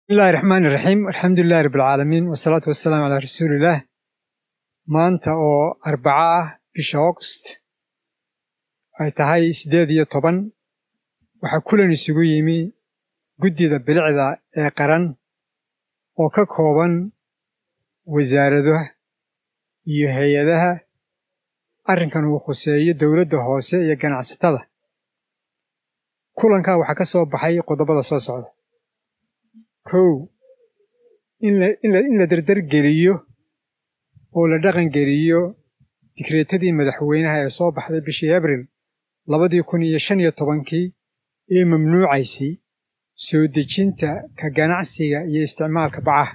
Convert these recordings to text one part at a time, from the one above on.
bismillahi raxmaani raxiim alxamdulilahi rabbilcaalamiin wasalaatu wasalaamu calaa rasuuliillaah maanta oo arbaca ah bisha august ay tahay siddeed iyo toban waxaa kulan isugu yimi guddida bilicda ee qaran oo ka kooban wasaaradaha iyo hay-adaha arrinkan uu khuseeyo dowladda hoose iyo ganacsatada kulankaa waxaa ka soo baxay qodobada soo socda kow in la derdergeliyo oo la dhaqangeliyo digreetadii madaxweynaha ee soo baxday bishii abril labadii kun iyo shan iyo tobankii ee mamnuucaysay soo dejinta ka ganacsiga iyo isticmaalka bacaha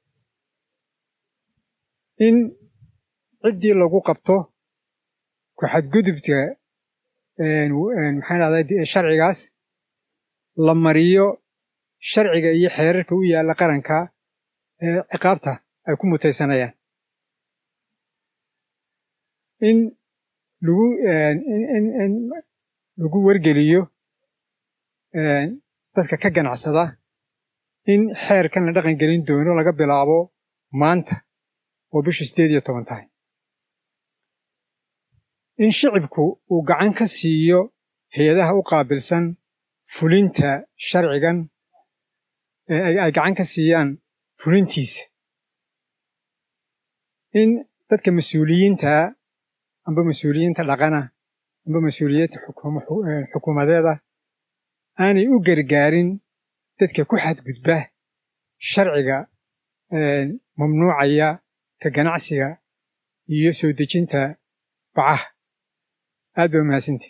in ciddii lagu qabto ku xadgudubka maxaan dhahday sharcigaas la mariyo sharciga iyo xeerarka u yaalla qaranka ee ciqaabta ay ku mutaysanayaan in lagu in lagu wargeliyo dadka ka ganacsada in xeerkan la dhaqan gelin doono laga bilaabo maanta oo bishu siddeed iyo toban tahay in shicibku uu gacan ka siiyo hay-adaha u qaabilsan fulinta sharcigan ay gacan ka siiyaan fulintiisa in dadka mas-uuliyiintaa amba mas-uuliyiinta dhaqana amba mas-uuliyiinta xukuumadeeda aanay u gargaarin dadka ku xadgudba sharciga mamnuucaya ka ganacsiga iyo soo dejinta bacaha aad ba mahadsanti